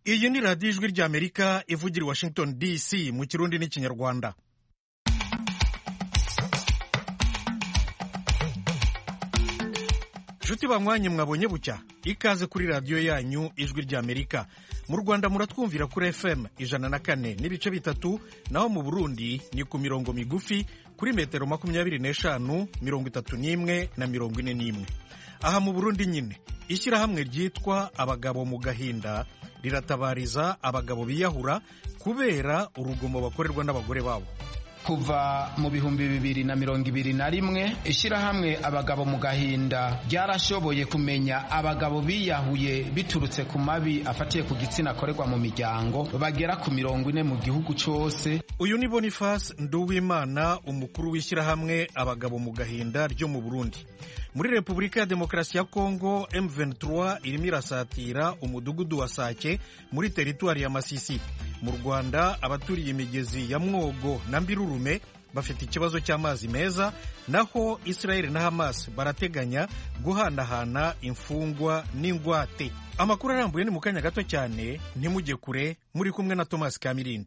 iyi ni radiyo ijwi ry'amerika ivugira i washington dc mu kirundi n'ikinyarwanda nshuti banywanyi mwabonye bucya ikaze kuri radiyo yanyu ijwi ry'amerika mu rwanda muratwumvira kuri fm ijana na kane n'ibice bitatu naho mu burundi ni ku mirongo migufi kuri metero makumyabiri n'eshanu mirongo itatu n'imwe na mirongo ine n'imwe aha mu burundi nyine ishyirahamwe ryitwa abagabo mu gahinda riratabariza abagabo biyahura kubera urugomo bakorerwa n'abagore babo kuva mu bihumbi bibiri na mirongo ibiri na rimwe ishyirahamwe abagabo mu gahinda ryarashoboye kumenya abagabo biyahuye biturutse ku mabi afatiye ku gitsina akorerwa mu miryango bagera ku mirongo ine mu gihugu cyose uyu ni boniface nduwimana umukuru w'ishyirahamwe abagabo mu gahinda ryo mu burundi muri repubulika ya demokarasi ya kongo m23 irimo irasatira umudugudu wa sake muri teritwari ya masisi mu rwanda abaturiye imigezi ya mwogo na mbirurume bafite ikibazo cy'amazi meza naho israel na hamas barateganya guhanahana imfungwa n'ingwate amakuru arambuye ni mu kanya gato cyane ntimujye kure muri kumwe na thomas kamirindi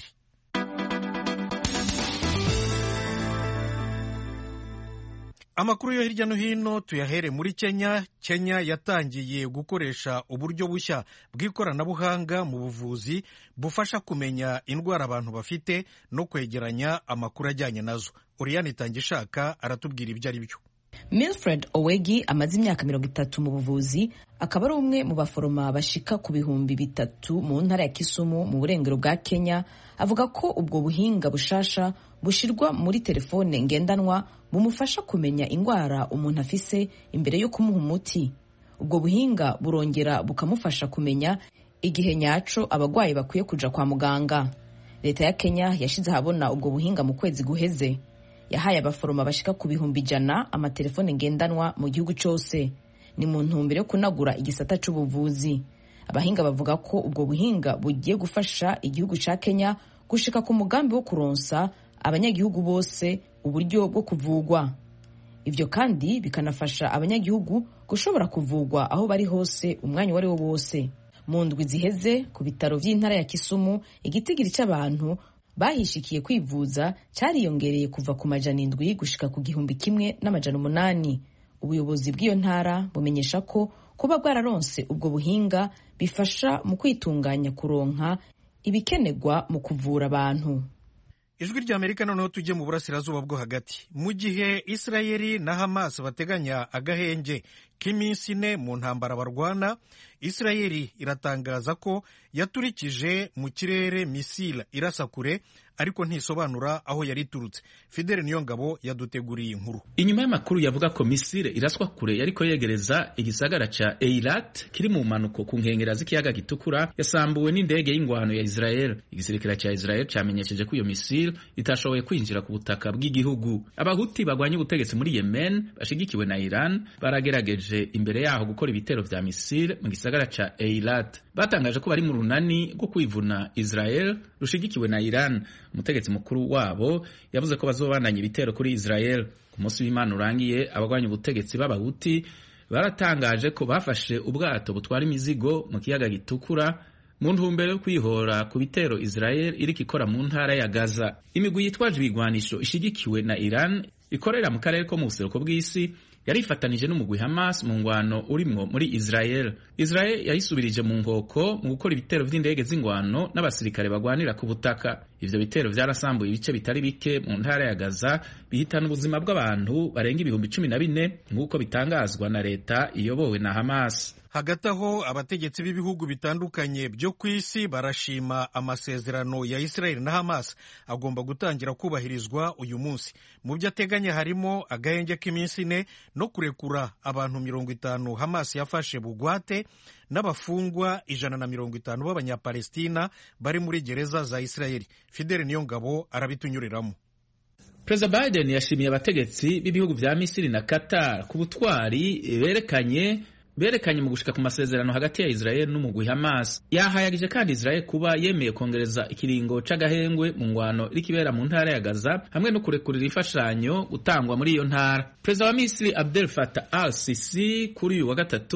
amakuru yo hirya no hino tuyahere muri kenya kenya yatangiye gukoresha uburyo bushya bw'ikoranabuhanga mu buvuzi bufasha kumenya indwara abantu bafite no kwegeranya amakuru ajyanye nazo uriyani itangishaka aratubwira ibyo ari byo milfred owegi amaze imyaka mirongo itatu mu buvuzi akaba ari umwe mu baforoma bashika ku bihumbi bitatu mu ntara ya kisumu mu burengero bwa kenya avuga ko ubwo buhinga bushasha bushirwa muri telefone ngendanwa bumufasha kumenya indwara umuntu afise imbere yo kumuha umuti ubwo buhinga burongera bukamufasha kumenya igihe nyaco abagwayi bakwiye kuja kwa muganga leta ya kenya yashize ahabona ubwo buhinga mu kwezi guheze yahaye abaforoma bashika ku bihumbi ijana amatelefone ngendanwa mu gihugu cyose ni mu ntumbero yo kunagura igisata c'ubuvuzi abahinga bavuga ko ubwo buhinga bugiye gufasha igihugu ca kenya gushika ku mugambi wo kuronsa abanyagihugu bose uburyo bwo kuvugwa ibyo kandi bikanafasha abanyagihugu gushobora kuvugwa aho bari hose umwanya uwo ari wo wose mu ndwi ziheze ku bitaro by'intara ya kisumu igitigiri cy'abantu bahishikiye kwivuza cyariyongereye kuva ku majana indwi gushika ku gihumbi kimwe n'amajana umunani ubuyobozi bw'iyo ntara bumenyesha ko kuba bwararonse ubwo buhinga bifasha mu kwitunganya kuronka ibikenerwa mu kuvura abantu ijwi ry'amerika noneho tujye mu burasirazuba bwo hagati mu gihe isirayeli na hamas bateganya agahenge k'iminsi ine mu ntambara barwana isirayeli iratangaza ko yaturikije mu kirere misile irasa kure ariko ntisobanura aho yari iturutse fidele niyo ngabo yaduteguriye inkuru inyuma y'amakuru yavuga ko misile iraswa kure yariko yegereza igisagara ca eilat kiri mu mpanuko ku nkengera z'ikiyaga gitukura yasambuwe n'indege y'ingwano ya israel igisirikare ca israel camenyesheje ko iyo misile itashoboye kwinjira ku butaka bw'igihugu abahuti bagwanya ubutegetsi muri yemen bashigikiwe na iran baragerageje imbere yaho gukora ibitero vya misile mu gisagara ca eilat batangaje ko bari mu runani rwo kwivuna israel rushigikiwe na iran umutegetsi mukuru wabo yavuze ko bazobandanya ibitero kuri Israel ku munsi w'Imana urangiye abagwanya ubutegetsi b'abahuti baratangaje ko bafashe ubwato butwara imizigo mu kiyaga gitukura mu ntumbero yo kwihora ku bitero Israel iriko ikora mu ntara ya Gaza imigwi yitwaje ibigwanisho ishigikiwe na Iran ikorera mu karere ko mu buseruko bw'isi yarifatanije n'umugwi Hamas mu ngwano urimwo muri Israel. Israel yayisubirije mu nkoko mu gukora ibitero vy'indege z'ingwano n'abasirikare bagwanira ku butaka. Ivyo bitero vyarasambuye ibice bitari bike mu ntara ya Gaza bihitana ubuzima bw'abantu barenga ibihumbi cumi na bine nk'uko bitangazwa na leta iyobowe na Hamas. hagati aho abategetsi b'ibihugu bitandukanye byo ku isi barashima amasezerano ya Israel na Hamas agomba gutangira kubahirizwa uyu munsi mu byo ateganya harimo agahenge k'iminsi ine no kurekura abantu mirongo itanu Hamas yafashe bugwate n'abafungwa ijana na mirongo itanu b'abanyapalestina bari muri gereza za Israel Fidel Niyongabo arabitunyuriramo Perezida Biden yashimiye abategetsi b'ibihugu vya Misiri na Qatar ku butwari berekanye berekanye mu gushika ku masezerano hagati ya Israel n'umugwi Hamas yahayagije kandi Israel kuba yemeye kongereza ikiringo c'agahengwe mu ngwano irikibera mu ntara ya Gaza hamwe no kurekurira imfashanyo gutangwa muri iyo ntara Perezida wa Misiri Abdel Fattah al-Sisi kuri uyu wa gatatu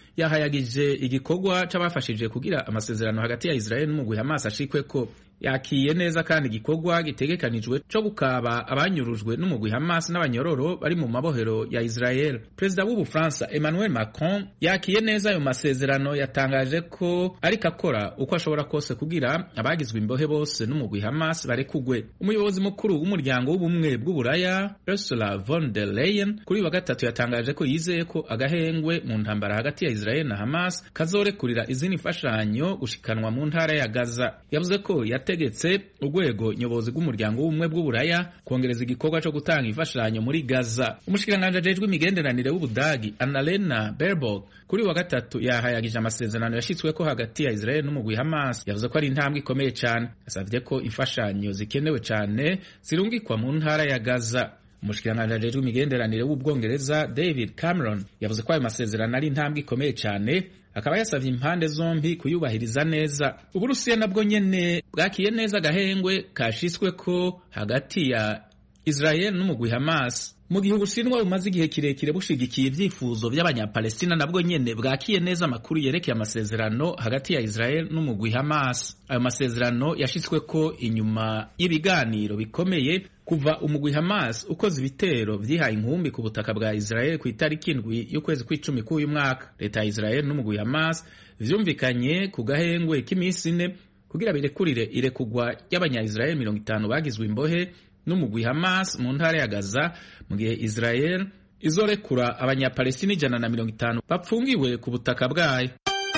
yahayagije igikorwa c'abafashije kugira amasezerano hagati ya Israel n'umugwi Hamas ashikweko yakiye neza kandi igikorwa gitegekanijwe co gukaba abanyurujwe n'umugwi Hamas n'abanyororo bari mu mabohero ya Israel. Perezida w'Ubufaransa Emmanuel Macron yakiye neza ayo masezerano, yatangaje ko ariko akora uko ashobora kose kugira abagizwe imbohe bose n'umugwi Hamas barekugwe. Umuyobozi mukuru w'umuryango w'ubumwe bw'Uburaya Ursula von der Leyen kuri wa gatatu yatangaje ko yizeye ko agahengwe mu ntambara hagati ya Israel na Hamas kazorekurira izindi mfashanyo gushikanwa mu ntara ya Gaza. Yavuze ko yategetse urwego nyobozi rw'umuryango w'ubumwe bw'Uburaya kongereza igikorwa cyo gutanga imfashanyo muri Gaza. Umushikiranganji ajejwe imigenderanire w'Ubudagi Annalena Baerbock kuri wa gatatu yahayagije amasezerano yashitsweko hagati ya Israel n'umugwi Hamas. Yavuze ko ari intambwe ikomeye cyane. Yasavye ko imfashanyo zikenewe cyane zirungikwa mu ntara ya Gaza. umushikiranganji ajejwe imigenderanire w'ubwongereza David Cameron yavuze ko ayo masezerano ari intambwe ikomeye cyane akaba yasavye impande zombi kuyubahiriza neza uburusiya nabwo nyene bwakiye neza agahengwe kashisweko hagati ya Israel n'umugwi Hamas mu gihe ubushinwa bumaze igihe kirekire bushigikiye ibyifuzo by'abanyapalestina nabwo nyene bwakiye neza amakuru yerekeye amasezerano hagati ya Israel n'umugwi Hamas ayo masezerano yashitsweko inyuma y'ibiganiro bikomeye kuva umugwi Hamas ukoze ibitero vyihaye inkumbi ku butaka bwa Israel ku itariki indwi y'ukwezi kw'icumi k'uyu mwaka leta ya Israel n'umugwi Hamas vyumvikanye ku gahengwe k'iminsi ine kugira birekurire irekugwa ry'abanya-Israel mirongo itanu bagizwe imbohe n'umugwi Hamas mu ntara ya Gaza mu gihe Israel izorekura abanyapalestina ijana na mirongo itanu bapfungiwe ku butaka bwayo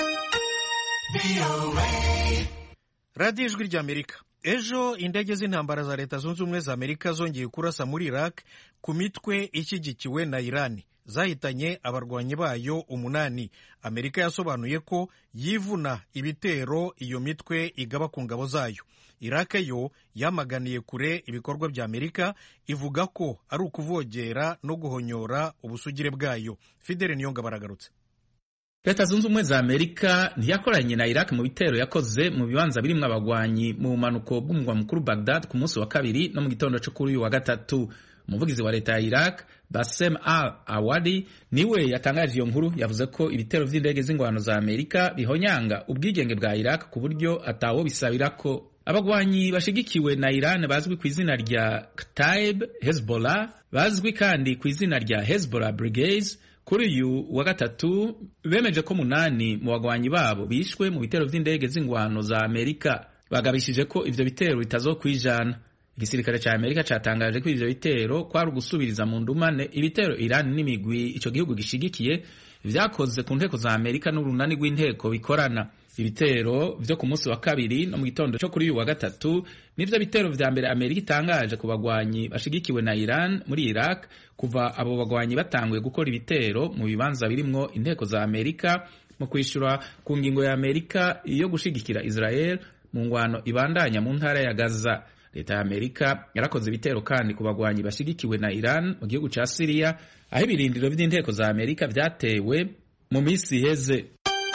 radiyo ijwi ry'amerika ejo indege z'intambara za leta zunze ubumwe za amerika zongeye kurasa muri iraq ku mitwe ishyigikiwe na irani zahitanye abarwanyi bayo umunani amerika yasobanuye ko yivuna ibitero iyo mitwe igaba ku ngabo zayo iraq yo yamaganiye kure ibikorwa bya amerika ivuga ko ari ukuvogera no guhonyora ubusugire bwayo fidele niyonga baragarutse leta zunze ubumwe za amerika ntiyakoranye na iraq mu bitero yakoze mu bibanza birimwo abagwanyi mu bumanuko bw'umurwa mukuru bagdad ku munsi wa kabiri no mu gitondo cyo kuri uyu wa gatatu umuvugizi wa leta ya iraq basem al awadi niwe yatangaje iyo nkuru yavuze ko ibitero vy'indege z'ingwano za amerika bihonyanga ubwigenge bwa iraq ku buryo atawo bisabirako abagwanyi bashigikiwe na iran bazwi ku izina rya ktaib hezbollah bazwi kandi ku izina rya hezbollah brigades kuri uyu wa gatatu bemeje ko munani mu bagwanyi babo bishwe mu bitero vy'indege z'ingwano za amerika bagabishije ko ivyo bitero bitazokwijana igisirikare ca amerika catangaje ko ivyo bitero kwari ugusubiriza mu ndumane ibitero iran n'imigwi ico gihugu gishigikiye vyakoze ku nteko za amerika n'urunani rw'inteko bikorana ibitero vyo ku munsi wa kabiri no mu gitondo cyo kuri uyu wa gatatu nivyo bitero vya mbere amerika itangaje ku bagwanyi bashigikiwe na iran muri iraq kuva abo bagwanyi batanguye gukora ibitero mu bibanza birimwo inteko za amerika mu kwishura ku ngingo ya amerika yo gushigikira israel mu ngwano ibandanya mu ntara ya gaza leta ya amerika yarakoze ibitero kandi ku bagwanyi bashigikiwe na iran mu gihugu ca siriya aho ibirindiro vy'inteko za amerika vyatewe mu minsi iheze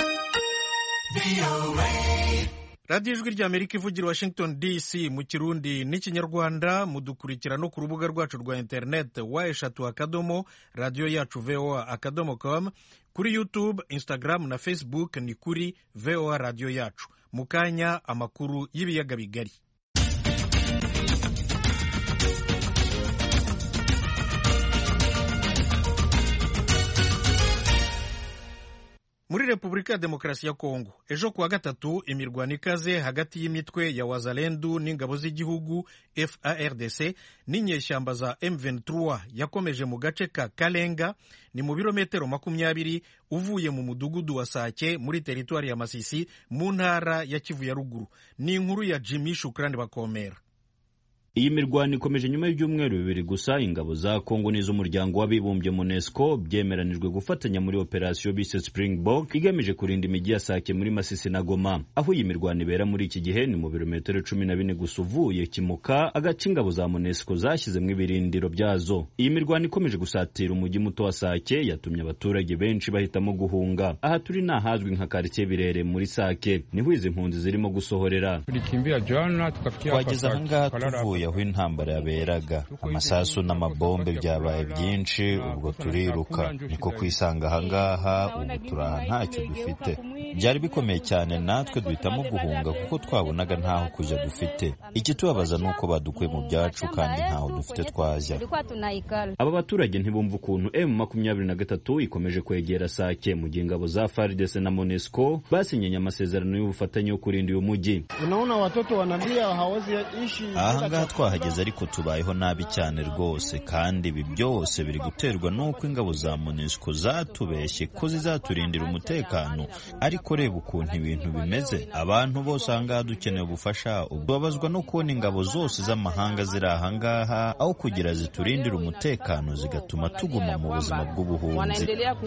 radiyo ijwi rya amerika ivugira washington dc mu kirundi n'ikinyarwanda mudukurikira no ku rubuga rwacu rwa interineti wa eshatu akadomo radiyo yacu voa akadomo com kuri youtube instagram na facebook ni kuri voa radiyo yacu mu kanya amakuru y'ibiyaga bigari muri repubulika ya demokarasi ya kongo ejo kuwa gatatu imirwano ikaze hagati y'imitwe ya wazalendu n'ingabo z'igihugu fardc n'inyeshyamba za m23 yakomeje mu gace ka kalenga ni mu birometero makumyabiri uvuye mu mudugudu wa sake muri teritwari ya masisi mu ntara ya kivu ya ruguru ni inkuru ya jimmy shukrani bakomera iyi mirwano ikomeje nyuma y'ibyumweru bibiri gusa ingabo za kongo n'iz'umuryango w'abibumbye monesco byemeranijwe gufatanya muri operasiyo bise springbok igamije kurinda imijyi ya sake muri masisi na goma aho iyi mirwano ibera muri iki gihe ni mu birometero cumi na bine gusa uvuye kimuka agace ingabo za monesco zashyizemo ibirindiro byazo iyi mirwano ikomeje gusatira umujyi muto wa sake yatumye abaturage benshi bahitamo guhunga aha turi ni ahazwi nka karitsiye birere muri sake niho izi mpunzi zirimo gusohorera twageze ahangaha tuvuye aho intambara yaberaga amasasu n'amabombe byabaye byinshi ubwo turiruka niko kwisanga ahangaha ubu turaha ntacyo dufite byari bikomeye cyane natwe duhitamo guhunga kuko twabonaga ntaho kujya dufite ikitubabaza ni uko badukuye mu byacu kandi ntaho dufite twajya aba baturage ntibumva ukuntu m makumyabiri na gatatu ikomeje kwegera sake mu gihe ingabo za fardc na monesco basinyanye amasezerano y'ubufatanye yo kurinda uyu mujyi ahangaha twahageze ariko tubayeho nabi cyane rwose kandi ibi byose biri guterwa n'uko ingabo za monesco zatubeshye ko zizaturindira umutekano ariko reba ukuntu ibintu bimeze abantu bose ahangaha dukeneye ubufasha ubabazwa no kubona ingabo zose z'amahanga ziri ahangaha aho kugira ziturindire umutekano zigatuma tuguma mu buzima bw'ubuhunzi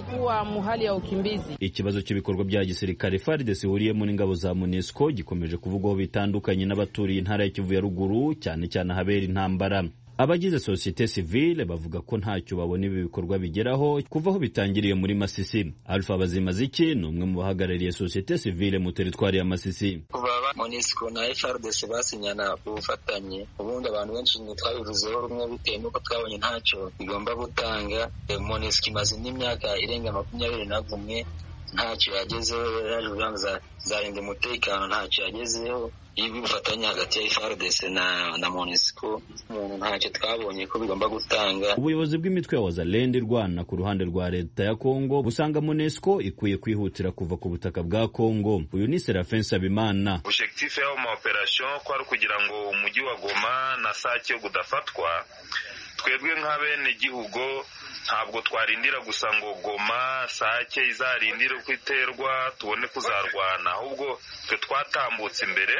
ikibazo cy'ibikorwa bya gisirikare FARDC ihuriyemo n'ingabo za MONUSCO gikomeje kuvugwaho bitandukanye n'abaturiye intara ya Kivu ya ruguru cyane cyane ahabera intambara abagize sosiyete sivile bavuga ko ntacyo babona ibi bikorwa bigeraho kuva aho bitangiriye muri Masisi Alpha Bazimaziki ni umwe mu bahagarariye sosiyete sivile mu teritwari ya Masisi kuva MONUSCO na FARDC basinyana ubufatanye ubundi abantu benshi ntitwabivuzeho rumwe bitewe n'uko twabonye ntacyo bigomba gutanga MONUSCO imaze n'imyaka irenga makumyabiri na kumwe ntacyo yagezeho yaje kugira zarinda umutekano ntacyo yagezeho ibi ubufatanye hagati ya FARDC na na MONUSCO umuntu ntacyo twabonye ko bigomba gutanga ubuyobozi bw'imitwe ya wazalende irwana ku ruhande rwa leta ya Kongo busanga MONUSCO ikwiye kwihutira kuva ku butaka bwa Kongo uyu ni Serafin Sabimana objectif y'ayo ma operation ko ari kugira ngo umujyi wa Goma na Sake gudafatwa twebwe nk'abene gihugu ntabwo twarindira gusa ngo goma sake izarindire uko iterwa tubone kuzarwana ahubwo twe twatambutse imbere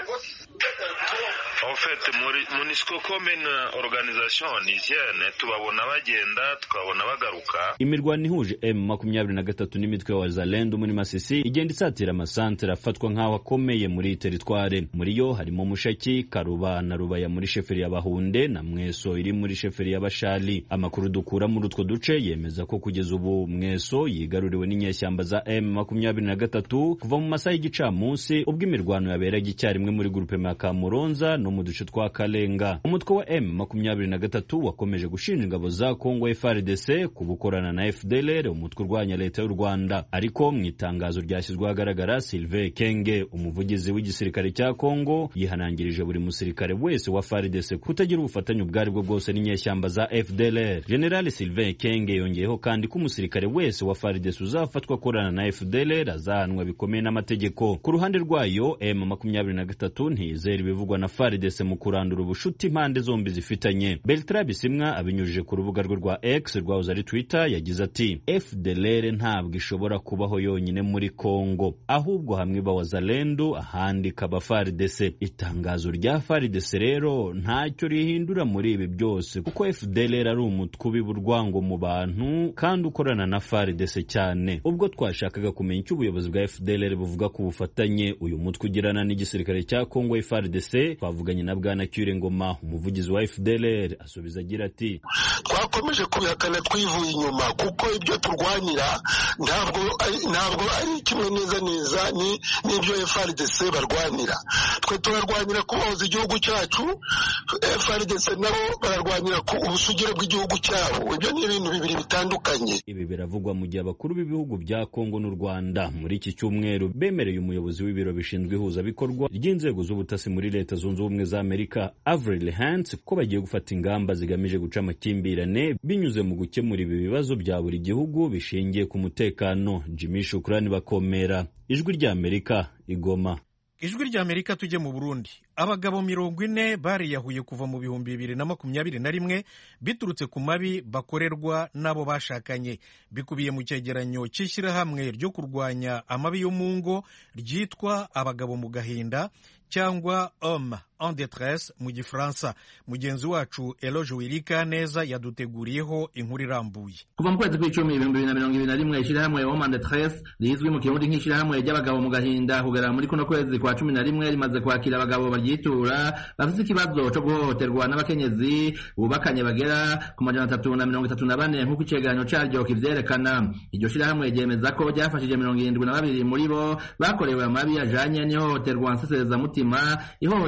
en fait munisco commune organisation nigene tubabona bagenda tukabona bagaruka imirwano ihuje m makumyabiri na gatatu n'imitwe ya wazalendo muri masisi igenda isatira amasantere afatwa nk'aho akomeye muri iyi teritware muri yo harimo mushaki karuba na rubaya muri sheferi ya bahunde na mweso iri muri sheferi ya bashali amakuru dukura muri utwo duce yemeza ko kugeza ubu mweso yigaruriwe n'inyeshyamba za m makumyabiri na gatatu kuva mu masaha y'igicamunsi ubwo imirwano yaberaga icyarimwe muri gurupe ya kamuronza no mu duce twa kalenga umutwe wa m makumyabiri na gatatu wakomeje gushinja ingabo za kongo frdc ku gukorana na fdlr umutwe urwanya leta y'u rwanda ariko mu itangazo ryashyizwe ahagaragara sylvain kenge umuvugizi w'igisirikare cya kongo yihanangirije buri musirikare wese wa frdc kutagira ubufatanye ubwo ari bwo bwose n'inyeshyamba za fdlr general sylvain kenge yongeyeho kandi ko umusirikare wese wa frdc uzafatwa akorana na fdlr azahanwa bikomeye n'amategeko ku ruhande rwayo m makumyabiri na gatatu ntiyizera ibivugwa na frdc mu kurandura ubushuti impande zombi zifitanye bertrand bisimwa abinyujije ku rubuga rwe rwa x rwahoze ari twitter yagize ati fdlr ntabwo ishobora kubaho yonyine muri congo ahubwo hamwe iba wazalendo ahandi ikaba frdc itangazo rya frdc rero ntacyo rihindura muri ibi byose kuko fdlr ari umutwe ubiba urwango mu bantu kandi ukorana na frdc cyane ubwo twashakaga kumenya icyo ubuyobozi bwa fdlr buvuga ku bufatanye uyu mutwe ugirana n'igisirikare cya congo frdc twavuganye na bwana cyure ngoma umuvugizi wa fdlr asubiza agira ati twakomeje kubihakana twivuye inyuma kuko ibyo turwanira ntabwo ntabwo ari kimwe neza neza n'ibyo frdc barwanira twe turarwanira kubohoza igihugu cyacu frdc nabo bararwanira ku ubusugire bw'igihugu cyabo ibyo ni ibintu bibiri bitandukanye ibi biravugwa mu gihe abakuru b'ibihugu bya kongo n'u rwanda muri iki cyumweru bemereye umuyobozi w'ibiro bishinzwe ihuzabikorwa ry'inzego z'ubutasi muri leta zunze ubumwe za amerika avril hance ko bagiye gufata ingamba zigamije guca amakimbirane binyuze mu gukemura ibi bibazo bya buri gihugu bishingiye ku mutekano jimmy shukurani bakomera ijwi ry'amerika igoma ijwi ry'amerika tujye mu burundi abagabo mirongo ine bariyahuye kuva mu bihumbi bibiri na makumyabiri na rimwe biturutse ku mabi bakorerwa n'abo bashakanye bikubiye mu cyegeranyo cy'ishyirahamwe ryo kurwanya amabi yo mu ngo ryitwa abagabo mu gahinda cyangwa homme en détresse mu gifaransa mugenzi wacu eloge wirika neza yaduteguriyeho inkuru irambuye kuva mu kwezi kw'icumi ibihumbi bibiri na mirongo ibiri na rimwe ishyirahamwe homme en détresse rizwi mu kirundi nk'ishyirahamwe ry'abagabo mu gahinda kugera muri kuno kwezi kwa cumi na rimwe rimaze kwakira abagabo baryitura bafite ikibazo cyo guhohoterwa n'abakenyezi bubakanye bagera ku majana atatu na mirongo itatu na bane nk'uko icegeranyo caryo kivyerekana iryo shyirahamwe ryemeza ko ryafashije mirongo irindwi na babiri muri bo bakorewe amabi ajanye n'ihohoterwa nseserezamutima ihohoterwa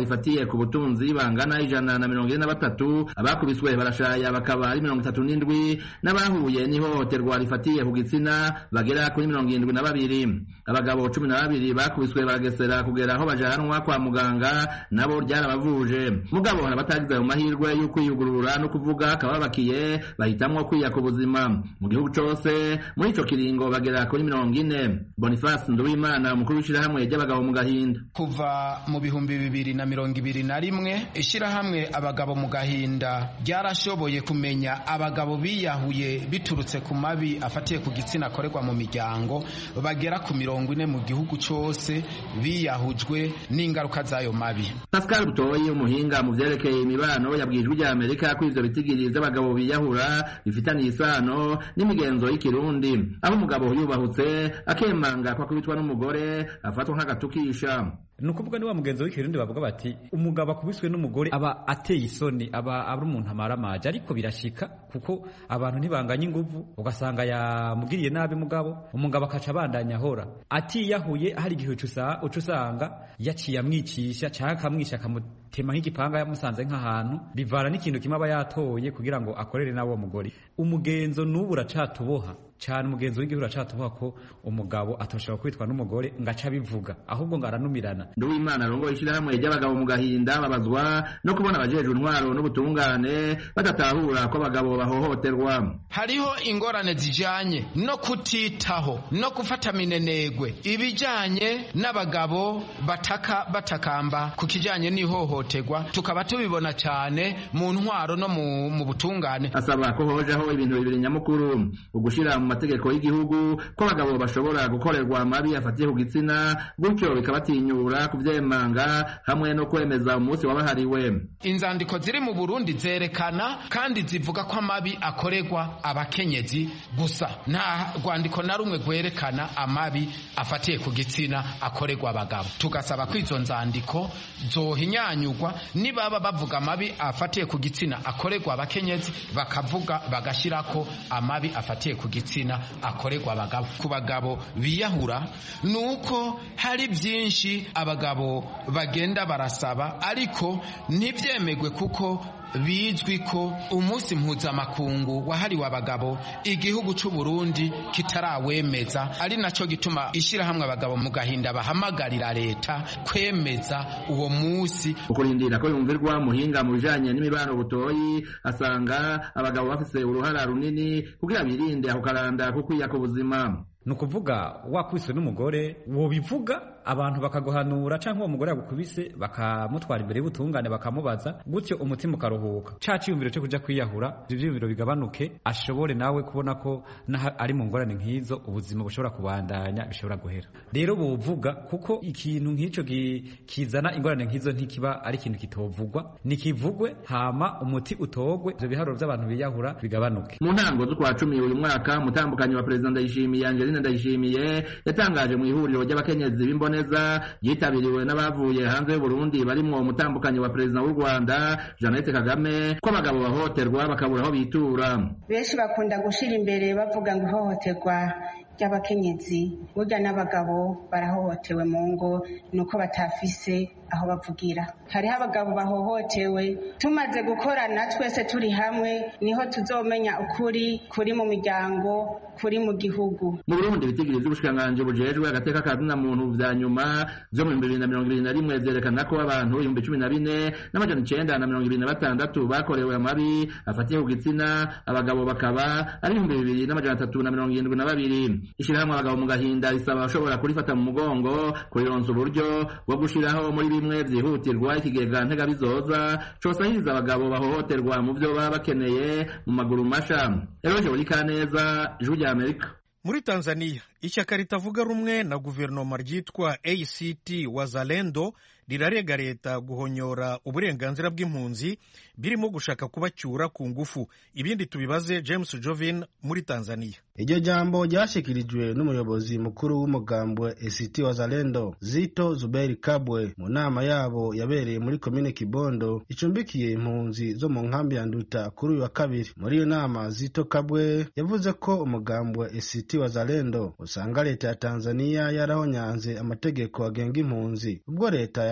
rifatiye ku butunzi bangana ijana na mirongo ine na batatu abakubiswe barashaya bakaba ari mirongo itatu n'indwi n'abahuye n'ihohoterwa rifatiye ku gitsina bagera kuri mirongo irindwi na babiri abagabo cumi na babiri bakubiswe baragesera kugera aho bajanwa kwa muganga nabo ryarabavuje mugabo hari abatagize ayo mahirwe yo kwiyugurura no kuvuga akababakiye bahitamwo kwiya ku buzima mu gihugu cose muri ico kiringo bagera kuri mirongo ine boniface nduwimana umukuru w'ishirahamwe ry'abagabo mu gahinda kuva mu bihumbi bibiri na mirongo ibiri na rimwe ishirahamwe abagabo mu gahinda ryarashoboye kumenya abagabo biyahuye biturutse ku mabi afatiye ku gitsina akorerwa mu miryango bagera ku mirongo ine mu gihugu cose biyahujwe n'ingaruka z'ayo mabi pascal butoyi umuhinga mu vyerekeye imibano yabwijwe rya amerika ko ivyo bitigiri vy'abagabo biyahura bifitaniye isano n'imigenzo y'ikirundi aho umugabo yubahutse akemanga ko akubitwa n'umugore afatwa nk'agatukisha ni ukuvuga ni wa mugenzi w'ikirundi bavuga bati umugabo akubiswe n'umugore aba ateye isoni aba ari umuntu amaramaje ariko birashika kuko abantu ntibanganya inguvu ugasanga yamugiriye nabi mugabo umugabo akaca abandanya ahora atiyahuye hari igihe uca usanga yaciye amwicisha cyangwa akamwica akamutema nk'igipanga yamusanze nk'ahantu bivana n'ikintu kimwe aba yatoye kugira ngo akorere nawe uwo mugore umugenzo n'ubu uracatuboha cyane umugenzi w'igihugu uracatuboha ko umugabo atoshobora kwitwa n'umugore ngo aca abivuga ahubwo ngo aranumirana nduwimana arongoye ishyirahamwe ry'abagabo mu gahinda babazwa no kubona abajejwe intwaro n'ubutungane badatahura ko abagabo bahohoterwa hariho ingorane zijanye no kutitaho no gufata minenegwe ibijanye n'abagabo bataka batakamba ku kijanye n'ihohoterwa tukaba tubibona cyane mu ntwaro no mu, mu butungane asaba ko hojaho ibintu bibiri nyamukuru ugushira mu mategeko y'igihugu ko abagabo bashobora gukorerwa amabi afatiye ku gitsina gutyo bikabatinyura kuvyemanga hamwe no kwemeza umunsi wabahariwe inzandiko ziri mu burundi zerekana kandi zivuga ko amabi akorerwa abakenyezi gusa nta rwandiko na rumwe rwerekana amabi afatiye ku gitsina akorerwa abagabo tugasaba ko izo nzandiko zohinyanyurwa nibaba bavuga amabi afatiye ku gitsina akorerwa abakenyezi bakavuga bagashyirako amabi afatiye ku gitsina akorerwa abagabo ku bagabo biyahura ni uko hari byinshi abagabo bagenda barasaba ariko ntibyemegwe kuko bizwi ko umunsi mpuzamakungu wahariwe abagabo igihugu cy'u Burundi kitarawemeza ari nacyo gituma ishyirahamwe abagabo mu gahinda bahamagarira leta kwemeza uwo munsi ukurindira ko yumvirwa muhinga mu bijanye n'imibano butoyi asanga abagabo bafise uruhara runini kugira birinde ako karanda ko kwiya ku buzima ni ukuvuga wakubiswe n'umugore wobivuga abantu bakaguhanura cyangwa uwo mugore yagukubise bakamutwara imbere y'ubutungane bakamubaza gutyo umutima ukaruhuka ca ciyumviro cyo kuja kwiyahura ivyo vyiyumviro bigabanuke ashobore nawe kubona ko naho ari mu ngorane nk'izo ubuzima bushobora kubandanya bishobora guhera rero bovuga kuko ikintu nk'ico kizana ingorane nk'izo ntikiba ari ikintu kitovugwa nikivugwe hama umuti utogwe ivyo biharuro vy'abantu biyahura bigabanuke mu ntango z'ukwa cumi uyu mwaka umutambukanyi wa perezida ndayishimiye angeline ndayishimiye yatangaje mu ihuriro ry'abakenyezi b'imboneza yitabiriwe n'abavuye hanze y'uburundi barimwo umutambukanyi wa perezida w'u rwanda jeannette kagame ko abagabo bahohoterwa bakabura aho bitura benshi bakunda gushira imbere bavuga ngo ihohoterwa ry'abakenyezi burya n'abagabo barahohotewe mu ngo nuko batafise aho bavugira hariho abagabo bahohotewe tumaze gukorana twese turi hamwe niho tuzomenya ukuri kuri mu miryango kuri mu gihugu mu burundi ibitigiri vy'ubushikiranganji bujejwe agateka ka zina muntu vya nyuma vyo mu bihumbi bibiri na mirongo ibiri na rimwe vyerekana ko abantu ibihumbi cumi na bine n'amajana icenda na mirongo ibiri na batandatu bakorewe amabi afatiye ku gitsina abagabo bakaba ari ibihumbi bibiri n'amajana atatu na mirongo irindwi na babiri ishirahamwe abagabo mu gahinda risaba abashobora kurifata mu mugongo kurironsa uburyo bwo gushiraho muri bimwe vyihutirwa ikigega ntegabizoza cosahiriza abagabo bahohoterwa mu vyo baba bakeneye mu maguru masha eroje buri kaneza ijwi rya amerika muri tanzania ishyaka ritavuga rumwe na guverinoma ryitwa act wazalendo rirarega leta guhonyora uburenganzira bw'impunzi birimo gushaka kubacyura ku ngufu ibindi tubibaze james jovin muri tanzania iryo jambo ryashyikirijwe n'umuyobozi mukuru w'umugambi wa act wazalendo zito zuberi kabwe mu nama yabo yabereye muri komine kibondo icumbikiye impunzi zo mu nkambi ya nduta kuri uyu wa kabiri muri iyo nama zito kabwe yavuze ko umugambi wa act wazalendo usanga leta ya tanzania yarahonyanze amategeko agenga impunzi ubwo leta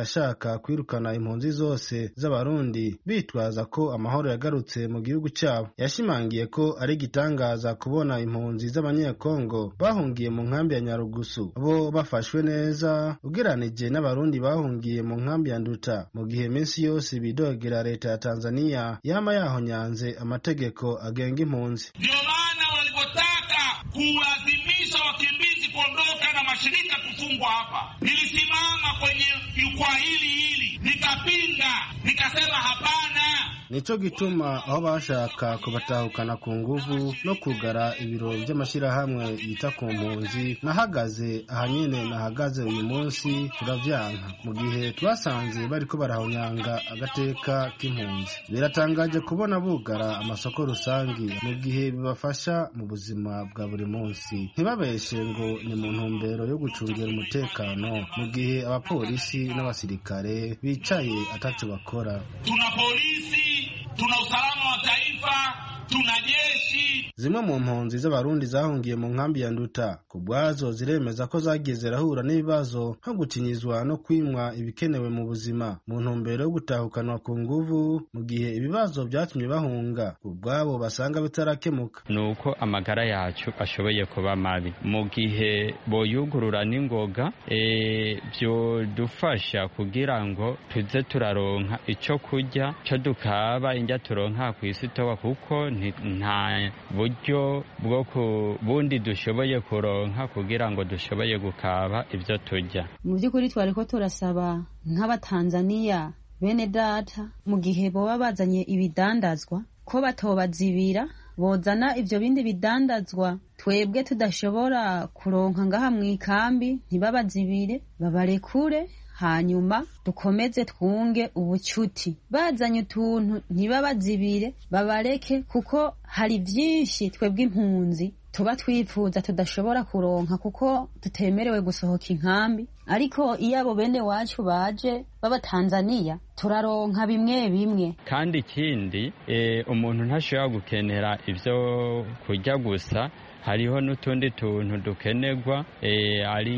yashaka kwirukana impunzi zose z'abarundi bitwaza ko amahoro yagarutse mu gihugu cyabo yashimangiye ko ari igitangaza kubona impunzi z'abanyekongo bahungiye mu nkambi ya nyarugusu bo bafashwe neza ugeranije n'abarundi bahungiye mu nkambi ya nduta mu gihe minsi yose bidogera leta ya tanzania yama yahonyanze amategeko agenga impunzi ndio maana walivyotaka kuwalazimisha wakimbizi kuondoka na mashirika kufungwa hapa nilisimama kwenye jukwaa hili hili nikapinga nikasema hapana nico gituma aho bashaka kubatahukana ku nguvu no kugara ibiro by'amashyirahamwe yita ku mpunzi nahagaze aha nyene nahagaze uyu munsi turavyanka mu gihe twasanze bariko barahonyanga agateka k'impunzi biratangaje kubona bugara amasoko rusangi mu gihe bibafasha mu buzima bwa buri munsi ntibabeshe ngo ni mu ntumbero yo gucungira umutekano mu gihe abapolisi n'abasirikare bicaye ataco bakora tuna polisi tuna usalama wa taifa tuna jeshi zimwe mu mpunzi z'abarundi zahungiye mu nkambi ya nduta ku bwazo ziremeza ko zagiye zirahura n'ibibazo nko gukinyizwa no kwimwa ibikenewe mu buzima mu ntumbero yo gutahukanwa ku nguvu mu gihe ibibazo byatumye bahunga ku bwabo basanga bitarakemuka ni uko amagara yacu ashoboye kuba mabi mu gihe boyugurura n'ingoga e, byodufasha kugira ngo tuze turaronka icyo kurya cyo dukaba indya turonka ku isi towa kuko nta buryo bwo ku bundi dushoboye kuronka kugira ngo dushoboye gukaba ibyo turya mu by'ukuri twari ko turasaba nk'abatanzaniya bene data mu gihe boba bazanye ibidandazwa ko batobazibira bozana ibyo bindi bidandazwa twebwe tudashobora kuronka ngaha mu ikambi ntibabazibire babarekure hanyuma dukomeze twunge ubucuti bazanye utuntu ntibabazibire babareke kuko hari byinshi twebwe impunzi tuba twifuza tudashobora kuronka kuko tutemerewe gusohoka inkambi ariko iyo abo bene wacu baje b'abatanzaniya turaronka bimwe bimwe kandi ikindi e, umuntu ntashobora gukenera ibyo kurya gusa hariho n'utundi tuntu dukenerwa e, ari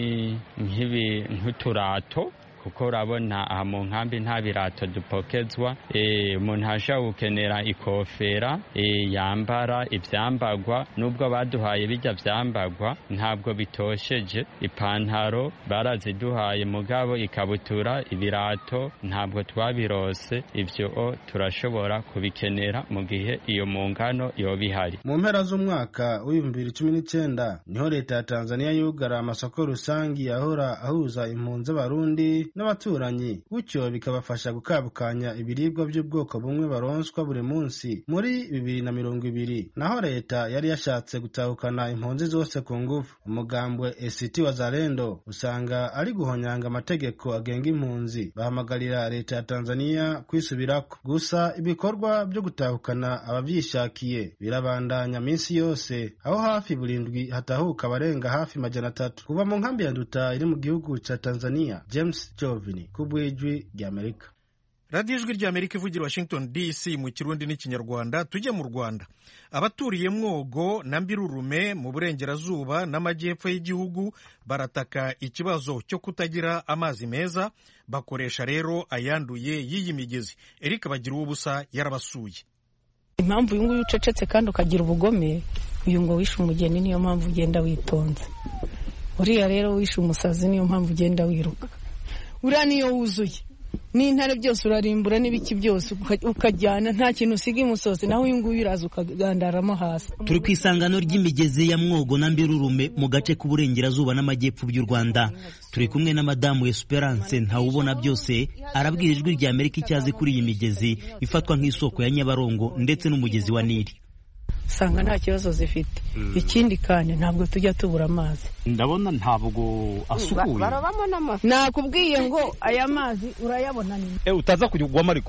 nk'uturato kuko urabona aha mu nkambi nta birato dupokezwa umuntu ashobora gukenera ikofera yambara ibyambagwa nubwo baduhaye bijya byambagwa ntabwo bitosheje ipantaro baraziduhaye mugabo ikabutura ibirato ntabwo twabirose ibyo turashobora kubikenera mu gihe iyo mu ngano yoba ihari mu mpera z'umwaka w'ibihumbi bibiri cumi n'icyenda niho leta ya tanzania yugara amasoko rusange yahora ahuza impunzi z'abarundi n'abaturanyi gutyo bikabafasha gukabukanya ibiribwa by'ubwoko bumwe baronswa buri munsi muri bibiri na mirongo ibiri naho leta yari yashatse gutahukana impunzi zose ku ngufu umugambwe esiti wa zarendo usanga ari guhonyanga amategeko agenga impunzi bahamagarira leta ya tanzania kwisubirako gusa ibikorwa byo gutahukana abavyishakiye birabandanya minsi yose aho hafi burindwi hatahuka abarenga hafi majana atatu kuva mu nkambi ya nduta iri mu gihugu ca tanzania james jovini ku bw'ijwi ry'amerika radiyo ijwi ry'amerika ivugira washington dc mu kirundi n'ikinyarwanda tujye mu rwanda abaturiye mwogo na mbirurume mu burengerazuba n'amajyepfo y'igihugu barataka ikibazo cyo kutagira amazi meza bakoresha rero ayanduye y'iyi migezi eric bagira ubusa yarabasuye impamvu uyu nguyu ucecetse kandi ukagira ubugome uyu ngo wishe umugeni niyo mpamvu ugenda witonze uriya rero wishe umusazi niyo mpamvu ugenda wiruka uriya niyo wuzuye n'intare byose urarimbura n'ibiki byose ukajyana nta kintu usiga imusozi naho uyu nguyu uraza ukagandaramo hasi turi ku isangano ry'imigezi ya mwogo na mbirurume mu gace k'uburengerazuba n'amajyepfo by'u rwanda turi kumwe na madamu esperance ntawubona byose arabwira ijwi rya amerika icyazi kuri iyi migezi ifatwa nk'isoko ya nyabarongo ndetse n'umugezi wa nili usanga nta kibazo zifite ikindi kandi ntabwo tujya tubura amazi ndabona ntabwo asukuye nakubwiye ngo aya mazi urayabona ni utaza kugwamo ariko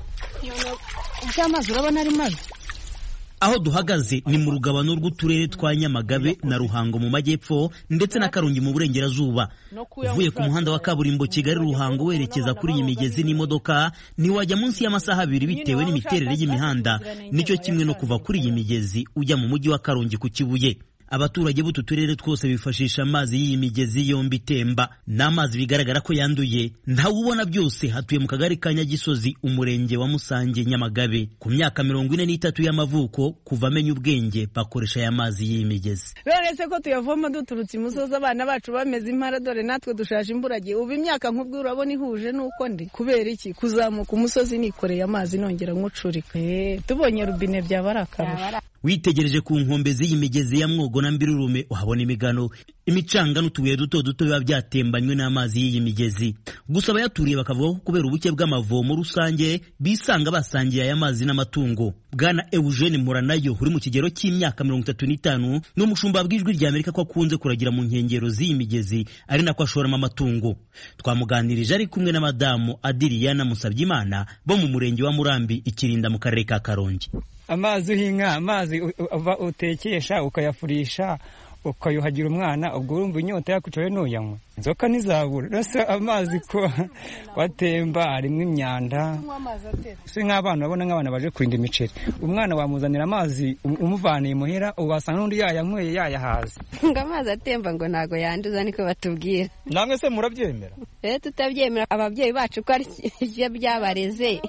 amazi urabona ari mabi aho duhagaze ni mu rugabano rw'uturere twa nyamagabe na ruhango mu majyepfo ndetse na karongi mu burengerazuba uvuye ku muhanda wa kaburimbo kigali ruhango werekeza kuri iyi migezi n'imodoka ntiwajya munsi y'amasaha abiri bitewe n'imiterere y'imihanda nicyo kimwe no kuva kuri iyi migezi ujya mu mujyi wa karongi ku kibuye abaturage b'utu turere twose bifashisha amazi y'iyi migezi yombi itemba n'amazi bigaragara ko yanduye ntawe ubona byose hatuye mu kagari ka nyagisozi umurenge wa musange nyamagabe ku myaka mirongo ine n'itatu y'amavuko kuva amenya ubwenge bakoresha aya mazi y'iyi migezi none se ko tuyavoma duturutse imusozi abana bacu bameze impara dore natwe dushaje imburagihe ubu imyaka nk'ubwo urabona ihuje n'uko ndi kubera iki kuzamuka umusozi nikoreye amazi nongera nkucurika tubonye rubine byaba ari akarusho witegereje ku nkombe z'iyi migezi ya mwogo na mbirurume uhabona imigano imicanga n'utubuye duto duto biba byatembanywe n'amazi y'iyi migezi gusa abayaturiye bakavuga ko kubera ubuke bw'amavomo rusange bisanga basangiye aya mazi n'amatungo bwana eugene muranayo uri mu kigero cy'imyaka mirongo itatu n'itanu ni umushumba bw'ijwi rya amerika ko akunze kuragira mu nkengero z'iyi migezi ari nako ashoramo amatungo twamuganirije ari kumwe na madamu adiriyana musabyimana bo mu murenge wa murambi ikirinda mu karere ka karongi amazi uhinka amazi utekesha ukayafurisha ukayuhagira umwana ubwo urumva inyota yakucoye ntuyanywa inzoka ntizabura rero amazi ko watemba harimo imyanda si nk'abana urabona nk'abana baje kurinda imiceri umwana wamuzanira amazi umuvaniye imuhira wasanga n'undi yayanyweye yayahaze ngo amazi atemba ngo ntabwo yanduza niko batubwira namwe se murabyemera rero tutabyemera ababyeyi bacu ko ari byo byabareze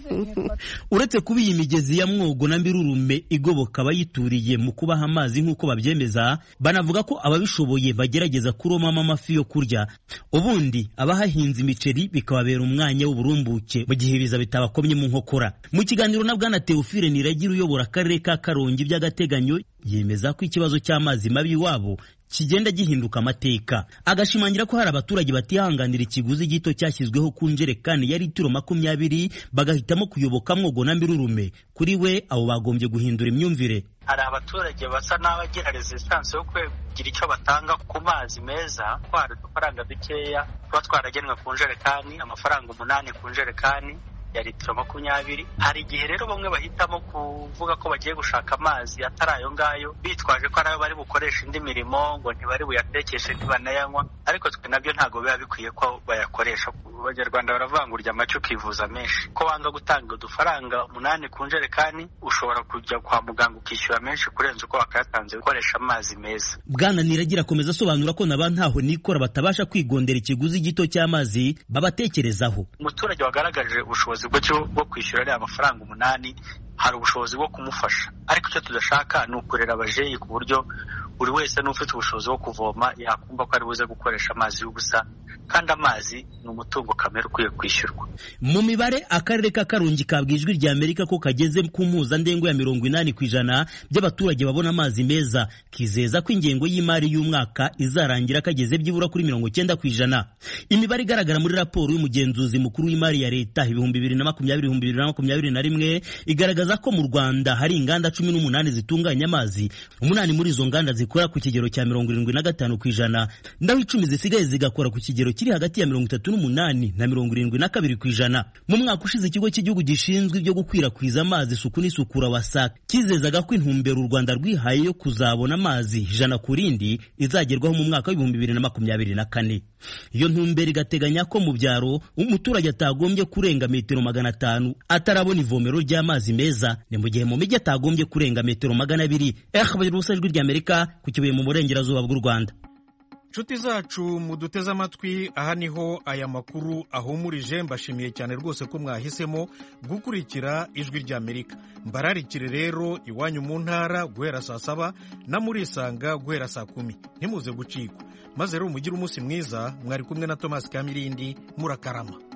uretse kuba iyi migezi ya mwogo na mbirurume igoboka abayituriye mu kubaha amazi nk'uko babyemeza banavuga ko ababishoboye bagerageza kuromamo amafi yo kurya ubundi abahahinze imiceri bikababera umwanya w'uburumbuke mu gihe ibiza bitabakomye mu nkokora mu kiganiro na bwana teofile niragira uyobora akarere ka karongi by'agateganyo yemeza ko ikibazo cy'amazi mabi iwabo kigenda gihinduka amateka agashimangira ko hari abaturage batihanganira ikiguzi gito cyashyizweho ku njerekani ya litiro makumyabiri bagahitamo kuyoboka mwogo na mbirurume kuri we abo bagombye guhindura imyumvire hari abaturage basa n'abagira resistance yo kugira icyo batanga ku mazi meza ko hari udufaranga dukeya tuba twaragenwe ku njerekani amafaranga umunani ku njerekani ya litiro makumyabiri hari igihe rero bamwe bahitamo kuvuga ko bagiye gushaka amazi atari ayo ngayo bitwaje ko ari ayo bari bukoresha indi mirimo ngo ntibari buyatekeshe ntibanayanywa ariko twe nabyo ntabwo biba bikwiye ko bayakoresha abanyarwanda baravangurya amacyo ukivuza menshi ko wanga gutanga udufaranga umunani ku njerekani ushobora kujya kwa muganga ukishyura menshi kurenza uko wakayatanze gukoresha amazi meza bwana niragira akomeza asobanura ko naba ntaho nikora batabasha kwigondera ikiguzi gito cy'amazi babatekerezaho umuturage wagaragaje ubushobozi bwo kwishyura ariya mafaranga umunani hari ubushobozi bwo kumufasha ariko icyo tudashaka ni ukurera abajeyi ku buryo buri wese n'ufite ubushobozi bwo kuvoma yakumva ko ari buze gukoresha amazi y'ubusa kandi amazi ni umutungo kamere ukwiye kwishyurwa mu mibare akarere ka karongi kabwa ijwi rya amerika ko kageze ku mpuzandengo ya mirongo inani ku ijana by'abaturage babona amazi meza kizeza ko ingengo y'imari y'umwaka izarangira kageze byibura kuri mirongo icyenda ku ijana imibare igaragara muri raporo y'umugenzuzi mukuru w'imari ya leta ibihumbi bibiri na makumyabiri ibihumbi bibiri na makumyabiri na rimwe igaragaza ko mu rwanda hari inganda cumi n'umunani zitunganya amazi umunani muri izo nganda zikora ku kigero cya mirongo irindwi na gatanu ku ijana naho icumi zisigaye zigakora ku kigero kiri hagati ya mirongo itatu n'umunani na mirongo irindwi na kabiri ku ijana mu mwaka ushize ikigo cy'igihugu gishinzwe ibyo gukwirakwiza amazi isuku n'isukura wasaka kizezaga ko intumbero u rwanda rwihaye yo kuzabona amazi ijana ku rindi izagerwaho mu mwaka w'ibihumbi bibiri na makumyabiri na kane iyo ntumbero igateganya ko mu byaro umuturage atagombye kurenga metero magana atanu atarabona ivomero ry'amazi meza ni mu gihe mu mijyi atagombye kurenga metero magana abiri eh ubusa ijwi ry'amerika ku kibuye mu burengerazuba bw'u rwanda nshuti zacu muduteze amatwi aha niho aya makuru ahumurije mbashimiye cyane rwose ko mwahisemo gukurikira ijwi ry'amerika mbararikire rero iwanyu mu ntara guhera saa saba na murisanga guhera saa kumi ntimuze gucikwa maze rero mugire umunsi mwiza mwari kumwe na tomasi kamirindi murakarama